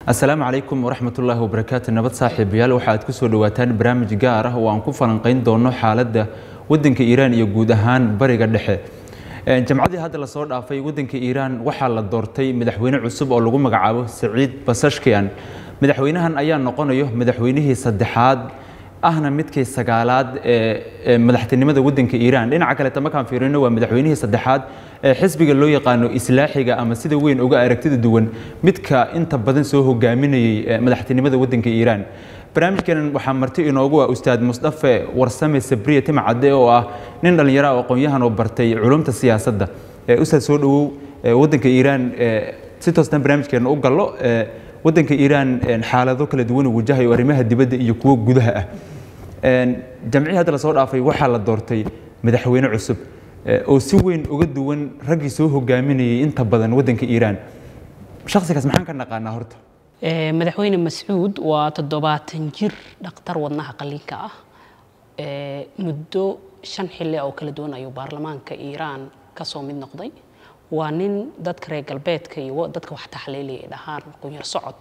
asalaamu calaykum waraxmat ullaahi wabarakaatu nabad saaxiibayaal waxaad ku soo dhowaataan barnaamij gaar ah oo aan ku falanqayn doono xaaladda waddanka iiraan iyo guud ahaan bariga dhexe jamcadii hadda lasoo dhaafay waddanka iiraan waxaa la doortay madaxweyne cusub oo lagu magacaabo saciid basashkian madaxweynahan ayaa noqonayo madaxweynihii saddexaad ahna midkii sagaalaad ee madaxtinimada waddanka iiraan dhinaca kaleeta markaan fiirino waa madaxweynihii saddexaad ee xisbiga loo yaqaano islaaxiga ama sida weyn uga aragtida duwan midka inta badan soo hogaaminayay madaxtinimada waddanka iiraan barnaamijkeenan waxaa marti inoogu ah ustaad musdafe warsame sabriye timcadde oo ah nin dhallinyaro oo aqoon-yahan oo bartay culumta siyaasadda ustaad soo dhowow waddanka iiraan si toostan barnaamijkeena u gallo waddanka iiraan xaalado kala duwan uu wajahayo arrimaha dibadda iyo kuwo gudaha ah jamcii hadda lasoo dhaafay waxaa la doortay madaxweyne cusub oo si weyn uga duwan raggii soo hogaaminayay inta badan waddanka iiraan shakhsigaas maxaan ka naqaanaa horta madaxweyne mascuud waa toddobaatan jir dhakhtar wadnaha qaliinka ah muddo shan xilli oo kala duwan ayuu baarlamaanka iiraan kasoo mid noqday waa nin dadka reer galbeedka iyo dadka wax taxliiliya ay dhahaan qunyar socod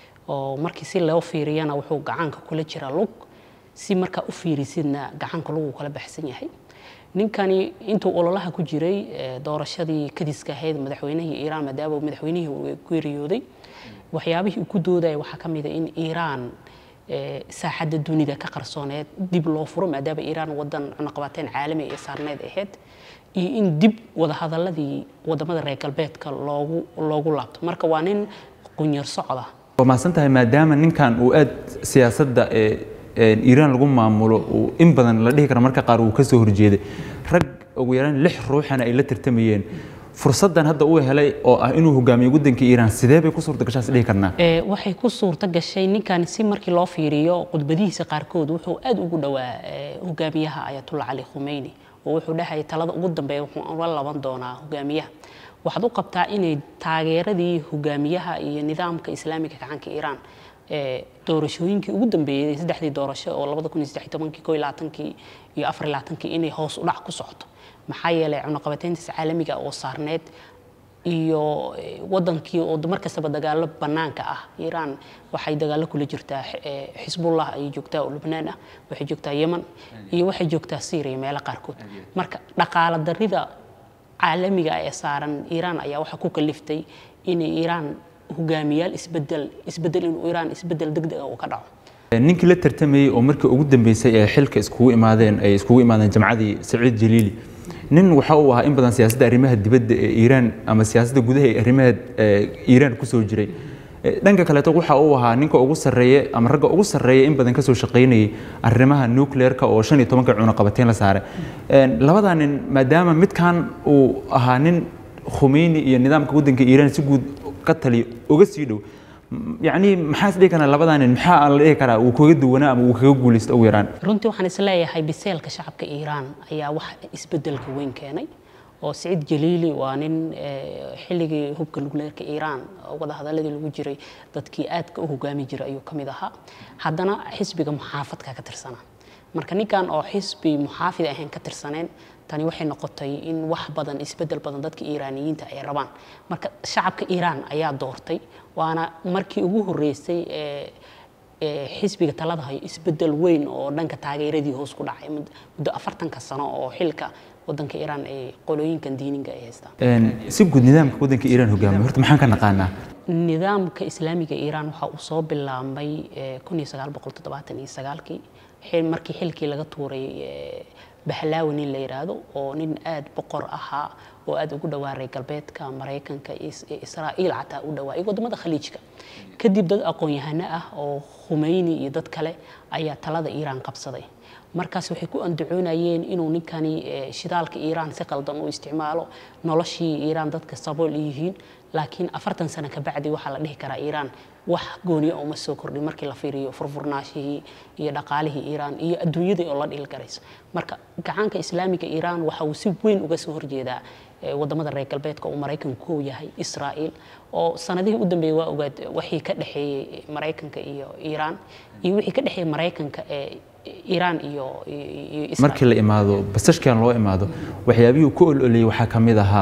oo markii si loo fiiriyana wuxuu gacanka kula jiraa lug si markaa u fiirisidna gacanka lugu kala baxsan yahay ninkani intuu ololaha ku jiray doorashadii kadiska ahayd madaxweynihii iiraan maadaama madaxweynihii uu geeriyooday waxyaabihii uu ku doodaya waxaa ka mid a in iiraan saaxadda dunida ka qarsooneed dib loo furo maadaama iiraan wadan cunaqabateen caalami ee saarneed ahayd iyo in dib wadahadaladii wadamada reer galbeedka loogu loogu laabto marka waa nin qunyar socda waa mahadsan tahay maadaama ninkan uu aad siyaasadda iiraan lagu maamulo uu in badan la dhihi kara marka qaar uu ka soo horjeeday rag ugu yaraan lix ruuxana ay la tartamayeen fursaddan hadda uu helay oo ah inuu hogaamiyo waddanka iiraan sidee bay ku suurta gashaas dhihi karnaa waxay ku suurta gashay ninkan si markii loo fiiriyo khudbadihiisa qaarkood wuxuu aad ugu dhowaa hogaamiyaha ayatullah cali khumeyni oo wuxuu dhahaya talada ugu dambeeya wuxuu la laban doonaa hogaamiyaha waxaad u qabtaa inay taageeradii hogaamiyaha iyo nidaamka islaamiga gacanka iiraan doorashooyinkii ugu dambeeyey saddexdii doorasho oo labada kun iyo saddex tobankii koo iyo labaatankii iyo afar iyo labaatankii inay hoos u dhac ku socoto maxaa yeelay cunaqabateyntiis caalamiga oo saarneed iyo wadankii oo mar kastaba dagaalo bannaanka ah iiraan waxay dagaalo kula jirtaa xisbullah ayay joogtaa oo lubnaan ah waxay joogtaa yeman iyo waxay joogtaa syria meelo qaarkood marka dhaqaala darida caalamiga ee saaran iiraan ayaa waxaa ku kaliftay inay iiraan hogaamiyaal isbedel isbedel inuu iiraan isbedel degdeg ah uu ka dhaco ninkii la tartamayey oo markii ugu dambeysay ee xilka iskugu imaadeen ay iskugu imaadeen jamcadii saciid jaliili nin waxa uu ahaa in badan siyaasadda arrimaha dibadda ee iiraan ama siyaasadda gudaha ee arrimaha iiraan kusoo jiray dhanka kaleeto waxa uu ahaa ninka ugu sarreeye ama ragga ugu sarreeya in badan kasoo shaqaynayay arrimaha nuclearka oo shan iyo tobanka cunaqabateyn la saaray labadaa nin maadaama midkan uu ahaa nin khumeyni iyo nidaamka waddanka iiraan si guud ka taliyo uga sii dhow yacni maxaa is dhihi karaa labadaa nin maxaa la dhihi karaa uu kaga duwanaa ama uu kaga guulaysto ugu yaraan runtii waxaan isleeyahay biseelka shacabka iiraan ayaa wax isbedelka weyn keenay oo siciid jaliili waa nin xilligii hubka nukleerka iiraan wadahadaladii lagu jiray dadkii aadka u hogaami jiray ayuu ka mid ahaa haddana xisbiga muxaafadka ka tirsanaa marka ninkan oo xisbi muxaafid ahayn ka tirsaneen tani waxay noqotay in wax badan isbedel badan dadka iiraaniyiinta ay rabaan marka shacabka iiraan ayaa doortay waana markii ugu horreysay xisbiga talada hayo isbedel weyn oo dhanka taageeradii hoos ku dhacay muddo afartanka sano oo xilka wadanka iiraan ay qolooyinkan diiniga ay haystaan si guud nidaamka waddanka iiraan hogaamiya horta maxaan ka naqaanaa nidaamka islaamiga iiraan waxa uu soo bilaabmay kun iyo sagaal boqol toddobaatan iyo sagaalkii markii xilkii laga tuuray bahlaawi nin la yidhaahdo oo nin aad boqor ahaa oo aad ugu dhawaa reer galbeedka maraykanka israa'iil xataa u dhawaa iyo wadamada khaliijka kadib dad aqoon-yahano ah oo khumeyni iyo dad kale ayaa talada iiraan qabsaday markaas waxay ku andacoonayeen inuu ninkani shidaalka iiraan si qaldan u isticmaalo noloshii iiraan dadka sabool yihiin laakiin afartan sano kabacdi waxaa la dhihi karaa iiraan wax gooniya uma soo kordhin markii la fiiriyo furfurnaashihii iyo dhaqaalihii iiraan iyo adduunyadii oo la dhilgarayso marka gacanka islaamiga iiraan waxa uu si weyn uga soo horjeedaa wadamada reer galbeedka uu maraykanku kow yahay israa'iil oo sanadihii u dambeeyey waa ogaad wixii ka dhexeeyey maraykanka iyo iiraan iyo wixii ka dhexeeyey maraykanka ee iiraan iyo markii la imaado basashkan loo imaado waxyaabihii ku ololeyey waxaa ka mid ahaa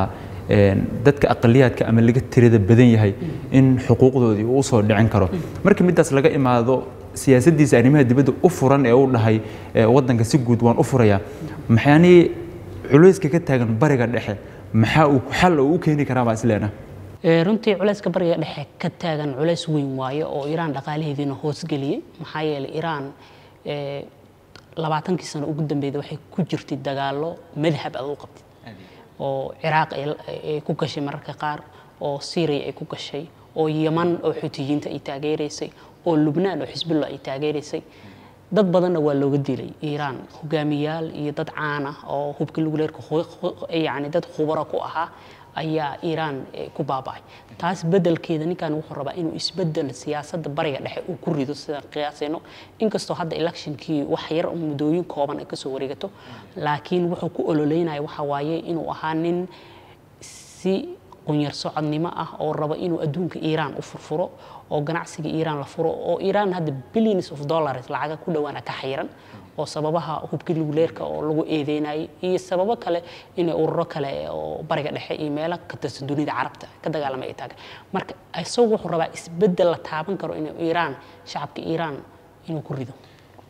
dadka aqaliyaadka ama laga tirada badan yahay in xuquuqdoodii uu usoo dhicin karo marka midaas laga imaado siyaasaddiisa arrimaha dibadda u furan ee u dhahay waddanka si guud waan u furayaa maxaanii culayska ka taagan bariga dhexe maxaa uu xal oo u keeni karaa baa isleena runtii culayska bariga dhexe ka taagan culays weyn waayo oo iraan dhaqaalaheediina hoosgeliyey maxaa yeelay iraan labaatankii sano ugu dambeeyda waxay ku jirtay dagaallo madhab aad u qabtid oo ciraaq ay ku gashay mararka qaar oo syria ay ku gashay oo yaman oo xuutiyiinta ay taageeraysay oo lubnaan oo xisbullah ay taageeraysay dad badanna waa looga dilay iiraan hogaamiyaal iyo dad caan ah oo hubka luguleerka yani dad khubaro ku ahaa ayaa iiraan ku baaba'ay taas beddelkeeda ninkan wuxuu rabaa inuu isbeddel siyaasadda bariga dhexe uu ku rido sidaan qiyaasayno inkastoo hadda electionkii wax yar muddooyin kooban ay kasoo wareegato laakiin wuxuu ku ololeynaya waxa waaye inuu ahaa nin si qunyar socodnimo ah oo raba inuu adduunka iiraan u furfuro oo ganacsiga iiraan la furo oo iiraan hadda billions of dollars lacaga ku dhowaana ka xayiran oo sababaha hubka luguleerka oo lagu eedeynayay iyo sababo kale inay ururo kale oo bariga dhexe iyo meelo ka tirsan dunida carabta ka dagaalamay ay taagan marka isagu wuxuu rabaa isbeddel la taaban karo inuu iiraan shacabka iiraan inuu ku rido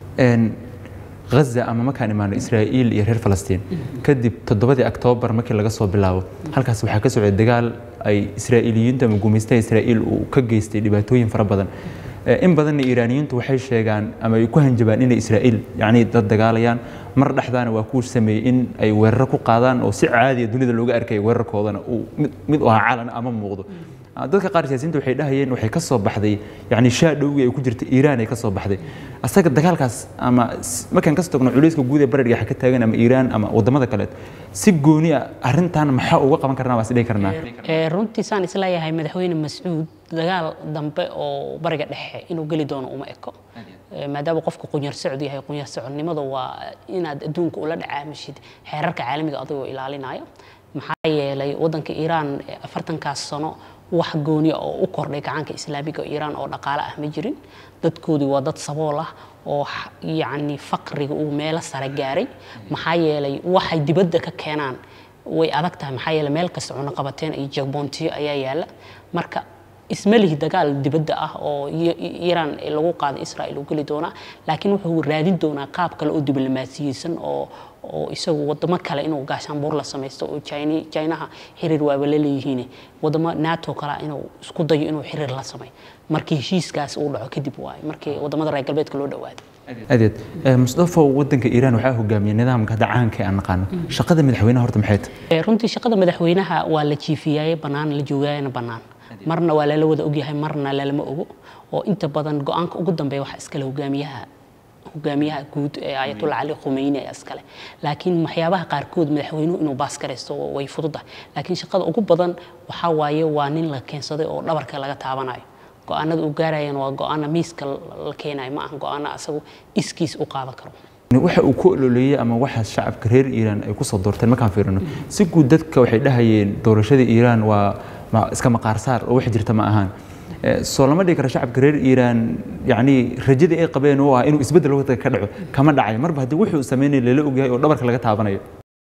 غزة ama markaan imaano Israa'iil iyo reer Falastiin kadib toddobadii Oktoobar markii laga soo bilaabo halkaas waxaa ka socday dagaal ay Israa'iiliyiinta ama gumaystaha Israa'iil uu ka geystay dhibaatooyin fara badan in badanna Iiraaniyiintu waxay sheegaan ama ay ku hanjabaan inay Israa'iil yacni dad dagaalayaan mar dhexdaana waa ku sameeyey in ay weeraro ku qaadaan oo si caadi ah dunida looga arkay weerarkoodana uu mid u ahaa calan ama muuqdo dadka qaar siyaasiyiinta waxay dhahayeen waxay ka soo baxday yani shaadhowgii ay ku jirta iiraan ay ka soo baxday asaga dagaalkaas ama markaan kasoo tagno culayska guud ee bariga ka taagan ama iiraan ama wadamada kale si gooni ah arrintan maxaa uga qaban karnaa waa isdhihi karnaa runtii saan isleeyahay madaxweyne mascuud dagaal dambe oo bariga dhexe inuu geli doono uma eko maadaama qofku qunyar socod yahay qunyar socodnimada waa inaad adduunka ula dhacaamishid xeerarka caalamiga adigoo ilaalinaya maxaa yeelay waddanka iiraan afartankaas sano wax gooniya oo u kordhay gacanka islaamiga iiraan oo dhaqaale ah ma jirin dadkoodii waa dad sabool ah oo yacni faqriga uu meelo sare gaaray maxaa yeelay waxay dibadda ka keenaan way adag tahay maxaa yeelay meel kasta cunaqabateen iyo jagboontiyo ayaa yaalla marka isma lihi dagaal dibadda ah oo iiraan lagu qaado israel uu geli doonaa laakiin wuxuu raadin doonaa qaab kale oo diblomaasiyeysan oo oo isagu wadamo kale inuu gaashaanbuur la samaysto oo jinaha xiriir waaba la leeyihiin wadamo nato kale inuu isku dayo inuu xiriir la sameeyo markii heshiiskaas uu dhaco kadib waaye markii wadamada reer galbeedka loo dhawaado adeed musdafo wadanka iiraan waxaa hogaamiyay nidaamka hadda caanka aan naqaano shaqada madaxweynaha horta maxay tahay runtii shaqada madaxweynaha waa la jiifiyaaye bannaan la joogaayana bannaan marna waa lala wada ogyahay marna lalama ogo oo inta badan go-aanka ugu dambeeya waxaa iskale hogaamiyaha hogaamiyaha guud ee ayatullah cali khumeyni ee iskale laakiin waxyaabaha qaarkood madaxweynuhu inuu baas garaysto way fududahay laakiin shaqada ugu badan waxaa waaye waa nin la keensaday oo dhabarka laga taabanayo go-aanada uu gaarayana waa go-aana miiska la keenayo ma aha go-aana asagu iskiis u qaadan karo waxa uu ku ololeeyey ama waxa shacabka reer iiraan ay ku soo doorteen markaan fiirino si guud dadka waxay dhahayeen doorashada iiraan waa iska maqaarsaar oo wax jirta ma ahaan soo lama dhigi karo shacabka reer iiraan yacni rajadii ay qabeen oo ah inuu isbeddel waqtiga ka dhaco kama dhacayo marba haddii wuxuu sameynaya lala ogyahay oo dhabarka laga taabanayo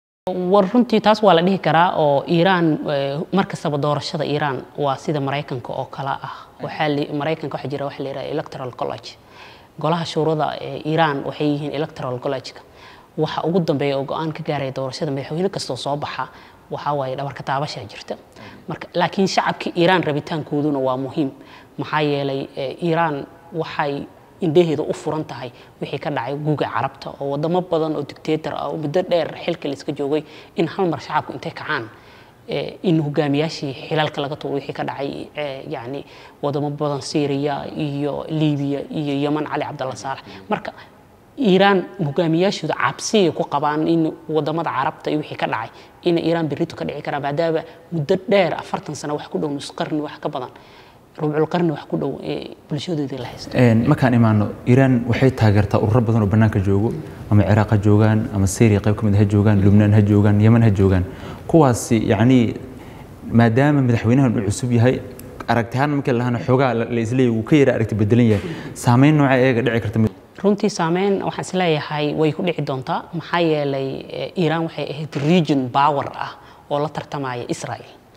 war runtii taas waa la dhihi karaa oo iiraan mar kastaba doorashada iiraan waa sida maraykanka oo kale ah waxaa maraykanka waxaa jira waxa la yidhaha electoral college golaha shuurada ee iiraan waxay yihiin electoral college-ka waxa ugu dambeeya oo go-aan ka gaaraya doorashada madaxweyne kastoo soo baxa waxaa waaye dhabarka taabashaa jirta marka laakiin shacabka iiraan rabitaankooduna waa muhiim maxaa yeelay iiraan waxay indhaheeda u furan tahay wixii ka dhacay guuga carabta oo wadamo badan oo dictator ah oo muddo dheer xilka la iska joogay in hal mar shacabku intay kacaan in hogaamiyaashii xilalka laga tuuro wixii ka dhacay yani wadamo badan syria iyo libiya iyo yeman cali cabdalla saalax marka iiraan hogaamiyaashooda cabsiyay ku qabaan in wadamada carabta iyo wixii ka dhacay ina iiraan berrito ka dhici karaan maadaama muddo dheer afartan sano wax ku dhow nus qarni wax ka badan rubcul qarni wax ku dhow ee bulshadoodii la haysto markaan imaano iiraan waxay taageertaa ururo badan oo bannaanka joogo ama ciraaq ha joogaan ama syria qayb ka mid ha joogaan lubnaan ha joogaan yeman ha joogaan kuwaasi yacni maadaama madaxweynahan uu cusub yahay aragtihaan markii lahana xoogaa la isleeyahy wuu ka yara aragti bedelan yahay saameyn nooca eega dhici karta runtii saameyn waxaan isleeyahay way ku dhici doontaa maxaa yeelay iiraan waxay ahayd region power ah oo la tartamaya israel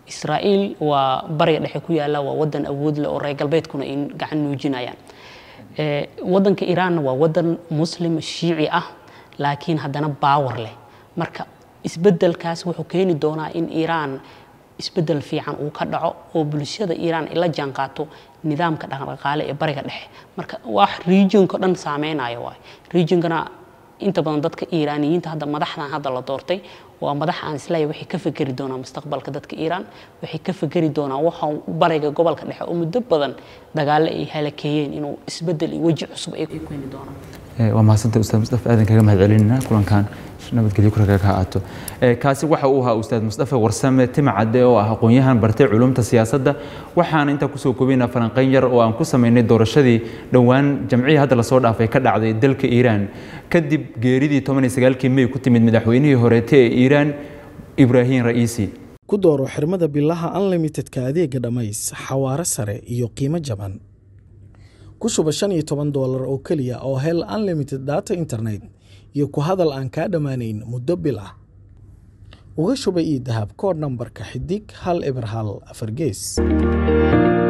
israa'iil waa bariga dhexe ku yaalla waa wadan awood leh oo reer galbeedkuna ay gacan nuujinayaan wadanka iiraanna waa wadan muslim shiici ah laakiin haddana baawar leh marka isbedelkaas wuxuu keeni doonaa in iiraan isbedel fiican uu ka dhaco oo bulshada iiraan ay la jaanqaato nidaamka dhaqdhaqaale ee bariga dhexe marka wax regionka dhan saameynaya waay regionkana inta badan dadka iiraaniyiinta hadda madaxdan hadda la doortay waa madax aan isleeyahay waxay ka fekeri doonaan mustaqbalka dadka iiraan waxay ka fekeri doonaan waxa bariga gobolka dhexe oo muddo badan dagaale ay halakeeyeen inuu isbedel iyo weji cusub ay ku keeni doonaan waa mahadsanta ustaad mustafa aadan kaga mahad celinayna kulankan nabadgelyo kuraga ka aato kaasi waxa uu ahaa ustaad mustafa warsame timcadde oo ah aqoon-yahan bartay culumta siyaasadda waxaana intaa kusoo koobaynaa falanqayn yar oo aan ku samaynay doorashadii dhowaan jamcihii hadda lasoo dhaafay ka dhacday dalka iiraan kadib geeridii toban iyo sagaalkii may ku timid madaxweynihii horeete ee iiraan ibraahim ra'iisi ku dooro xirmada bilaha unlimitedka adeega dhammays xawaare sare iyo qiimo jaban ku shuba shan iyo toban doolar oo keliya oo hel unlimited data internet iyo ku hadal aan kaa dhammaanayn muddo bil ah uga shuba io dahab koodh nambarka xidig hal eber hal afar gees